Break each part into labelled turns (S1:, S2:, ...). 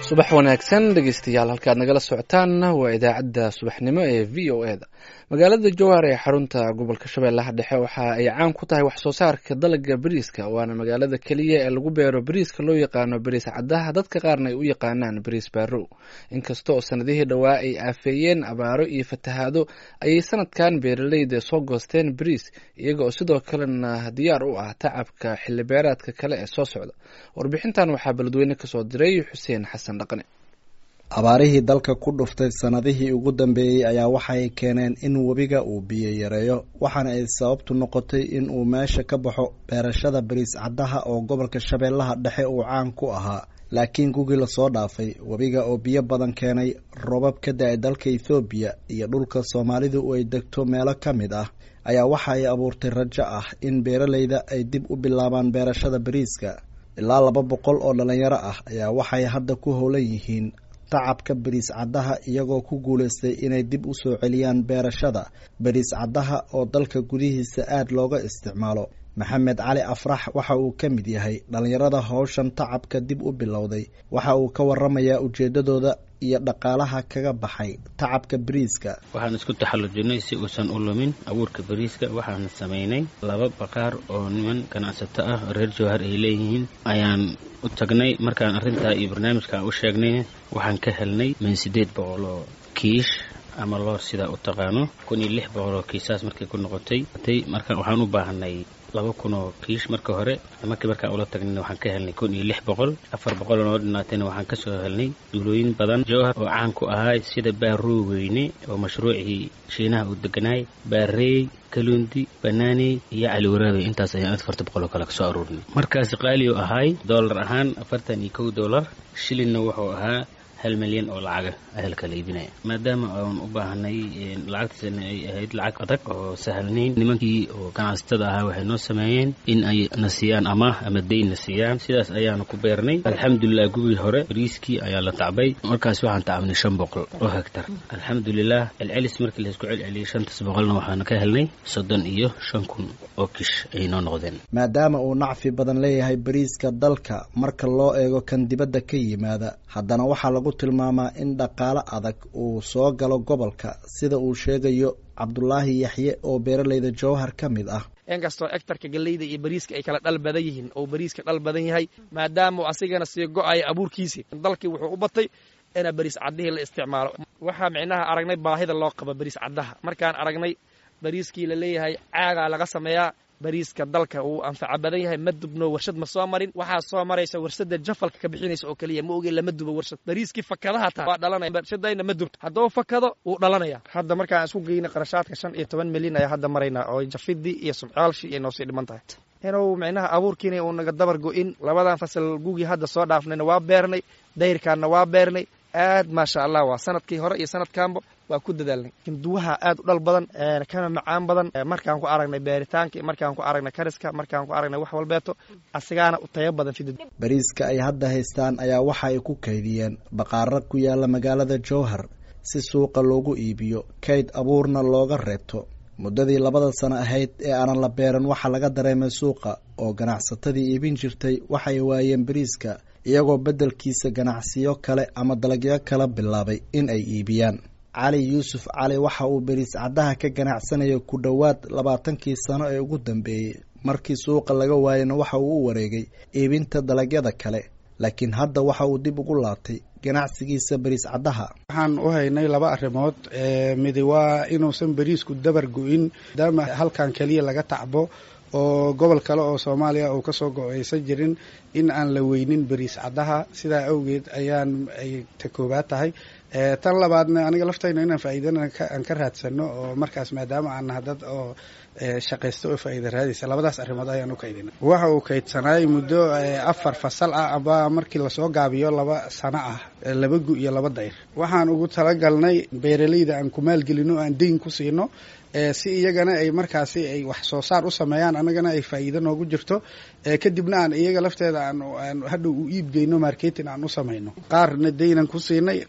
S1: subax wanaagsan dhegeystayaal halkaad nagala socotaan waa idaacadda subaxnimo ee v o e da magaalada jowhar ee xarunta gobolka shabeellaha dhexe waxa ay caan ku tahay wax soo saarka dalaga bariiska waana magaalada keliya ee lagu beero bariiska loo yaqaano bariis caddaha dadka qaarna ay u yaqaanaan bariis baarow inkasta oo sanadihii dhowaa ay aafeeyeen abaaro iyo fatahaado ayay sanadkan beeraleyda soo goosteen bariis iyaga oo sidoo kalena diyaar u ah tacabka xilibeeraadka kale ee soo socda warbixintan waxaa beledweyne kasoo diray xuseen xasan dhaqne
S2: abaarihii dalka ku dhuftay sanadihii ugu dambeeyey ayaa waxay keeneen in webiga uu biyo yareeyo waxaana ay sababtu noqotay in uu meesha ka baxo beerashada bariis caddaha oo gobolka shabeellaha dhexe uu caan ku ahaa laakiin gugii lasoo dhaafay webiga oo biyo badan keenay robab ka da-ay dalka ethoobiya iyo dhulka soomaalidu ay degto meelo ka mid ah ayaa waxa ay abuurtay rajo ah in beeraleyda ay dib u bilaabaan beerashada bariiska ilaa laba boqol oo dhalinyaro ah ayaa waxay hadda ku howlan yihiin tacabka bariis caddaha iyagoo ku guulaystay inay dib u soo celiyaan beerashada bariis caddaha oo dalka gudihiisa aada looga isticmaalo maxamed cali afrax waxa uu ka mid yahay dhallinyarada howshan tacabka dib u bilowday waxa uu ka waramayaa ujeedadooda iyo dhaqaalaha kaga baxay tacabka bariiska
S3: waxaan isku taxallujinay si uusan u lumin abuurka bariiska waxaan samaynay laba baqaar oo niman ganacsato ah reer jowhar ay leeyihiin ayaan u tagnay markaan arrintaa iyo barnaamijkaan u sheegnay waxaan ka helnay min siddeed boqol oo kiish ama loor sidaa u taqaano kun iyo lix boqol oo kiisaas markay ku noqotay marka waxaan u baahanay laba kun oo kiish marka hore markii markaan ula tagnayna waxaan ka helnay kun iyo lix boqol afar boqol oo noo dhinaatayna waxaan kasoo helnay duulooyin badan jowhar oo caan ku ahaa sida baaroo weyne oo mashruucii shiinaha uu deganaay baareey kaluundi banaaney iyo caliwaraabe intaas ayaan afarta boqol oo kale kasoo aruurinay markaasi qaali oo ahaay doolar ahaan afartan iyo kow doolar shilinna wuxuu ahaa hal milyan oo lacaga ahelka la iibinaya maadaama aan u baahanay lacagtiisana ay ahayd lacag adag oo sahalnayn nimankii oo ganacsatada ahaa waxay noo sameeyeen in ay na siiyaan amaah ama dayn na siiyaan sidaas ayaanu ku beernay alxamdulilah gubigii hore bariiskii ayaa la tacbay markaas waxaan tacabnay shan boqol oo hegtar alxamdulilah celcelis markii laysku celceliyay shantaas boqolna waxaana ka helnay soddon iyo shan kun oo kish ayay noo noqdeen
S2: maadaama uu nacfi badan leeyahay bariiska dalka marka loo eego kan dibadda ka yimaada haddana waxaa lagu tilmaamaa in dhaqaalo adag uu soo galo gobolka sida uu sheegayo cabdulaahi yaxye oo beeraleyda jowhar ka mid ah
S4: inkastoo egtarka galleyda iyo bariiska ay kala dhal badan yihiin oo bariiska dhal badan yahay maadaama uu asigana sii go-ayo abuurkiisii dalkii wuxuu u batay ina bariis caddihii la isticmaalo waxaa micnaha aragnay baahida loo qabo bariis caddaha markaan aragnay bariiskii la leeyahay caagaa laga sameeyaa bariiska dalka uu anfaca badan yahay ma dubno warshad ma soo marin waxaa soo maraysa warshada jafalka ka bixinaysa oo keliya ma oge lama dubo warshad bariiskii fakadaha taa waa dhalanaya warshadayna ma dubto hadduu fakado wuu dhalanaya hadda markaan isku geynay qarashaadka shan iyo toban milyan ayaa hadda maraynaa oo jafidii iyo sumcaalshii ay noosii dhiman tahay inuu micnaha abuurkiina uu naga dabar go-in labadan fasal gugii hadda soo dhaafnayna waa beernay dayrkaanna waa beernay aad maasha allah waa sanadkii hore iyo sanadkaanba waa ku dadaalnay hinduwaha aad u dhal badan kana macaan badan markaan ku aragnay beeritaanka markaan ku aragnay kariska markaan ku aragnay wax walbeeto asigaana u tayo badan fidid
S2: bariiska ay hadda haystaan ayaa waxa ay ku kaydiyeen baqaaro ku yaala magaalada jowhar si suuqa loogu iibiyo kayd abuurna looga reebto muddadii labada sano ahayd ee aanan la beeran waxaa laga dareemay suuqa oo ganacsatadii iibin jirtay waxay waayeen bariiska iyagoo beddelkiisa ganacsiyo kale ama dalagyo kala bilaabay in ay iibiyaan cali yuusuf cali waxa uu beriis caddaha ka ganacsanaya ku dhowaad labaatankii sano ee ugu dambeeyey markii suuqa laga waayana waxa uu u wareegay iibinta dalagyada kale laakiin hadda waxa uu dib ugu laabtay ganacsigiisa beriis caddaha
S5: waxaan u haynay laba arrimood midi waa inuusan beriisku dabar go-in maadaama halkan keliya laga tacbo oo gobol kale oo soomaaliya uu kasoo go-aysan jirin in aan la weynin beriis caddaha sidaa awgeed ayaan ay ta koobaad tahay tan labaadna aniga laftayna inaan faa'iidana aan ka raadsano oo markaas maadaama aan naha dad oo shaqaysta oo faa'iida raadaysa labadaas arrimood ayaan u kaydina waxa uu kaydsanaay muddo afar fasal ah aba markii lasoo gaabiyo laba sano ah laba gu iyo laba dayr waxaan ugu talagalnay beeraleyda aan ku maalgelino aan deyn ku siino si iyagana ay markaasi ay wax soo saar u sameeyaan annagana ay faa'iido noogu jirto kadibna aan iyaga lafteeda aan hadhow u iibgeyno marketing aan u samayno qaarna deynan ku siinay qaarna waana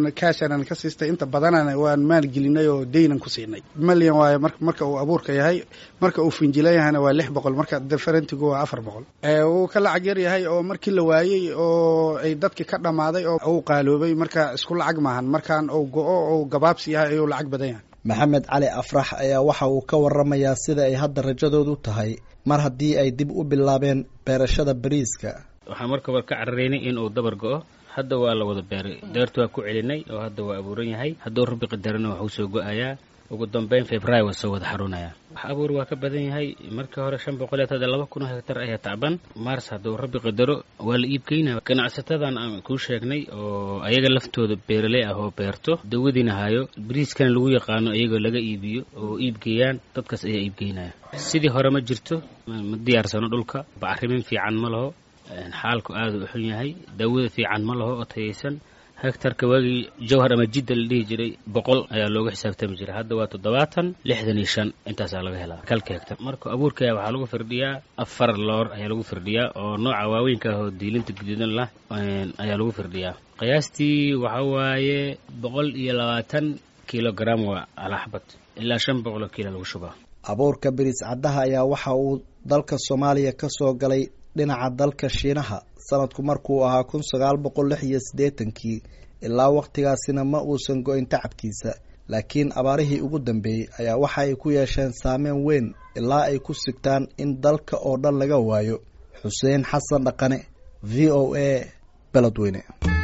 S5: kaashanan ka siistay inta badanana waan maalgelinay oo deynan ku siinay malyan waayo marka uu abuurka yahay marka uu finjila yahayna waa lix boqol marka deferentigu waa afar boqol wuu ka lacag yar yahay oo markii la waayey oo ay dadki ka dhammaaday oo uu qaaloobay marka isku lacag maahan markaan uu go-o ou gabaabsi yahay ayuu lacag badan yahay
S2: maxamed cali afrax ayaa waxa uu ka waramayaa sida ay hadda rajadoodu tahay mar haddii ay dib u bilaabeen beerashada bariiska
S3: waxaan marka war ka cararaynay in uu dabar go-o hadda waa la wada beeray deertu waa ku celinay oo hadda waa abuuran yahay hadduu rabbi qadarana waxuu soo go-ayaa ugu dambeyn february waa soo wada xarunaya wax abuur waa ka badan yahay markii hore shan boqol iyo laba kun oo hektar ayaa tacban mars hadduu rabbi qadaro waa la iibgeynaya ganacsatadan aan kuu sheegnay oo ayaga laftooda beeraley ah oo beerto dawadiina hayo bariiskana lagu yaqaano iyagoo laga iibiyo oo iibgeeyaan dadkaas ayaa iibgeynaya sidii hore ma jirto ma diyaarsano dhulka bacrimin fiican ma laho xaalku aada u xun yahay daawada fiican ma laho oo tayaysan hektarka waagii jawhar ama jidda la dhihi jiray boqol ayaa looga xisaabtami jiray hadda waa toddobaatan lixdan iyo shan intaasaa laga helaa kalka hektar marka abuurkaya waxaa lagu firdhiyaa afar loor ayaa lagu firdhiyaa oo nooca waaweynka ah oo diilinta guduudan lah ayaa lagu firdhiyaa qiyaastii waxa waaye boqol iyo labaatan kilogram waa alaxbad ilaa shan boqoloo kiilo lagu shubaa
S2: abuurka biriis caddaha ayaa waxa uu dalka soomaaliya ka soo galay dhinaca dalka shiinaha sanadku markuu ahaa kun sagaal boqol lix iyo siddeetankii ilaa wakhtigaasina ma uusan go-in tacabkiisa laakiin abaarihii ugu dambeeyey ayaa waxa ay ku yeesheen saameyn weyn ilaa ay ku sigtaan in dalka oo dhan laga waayo xuseen xasan dhaqane v o a beledweyne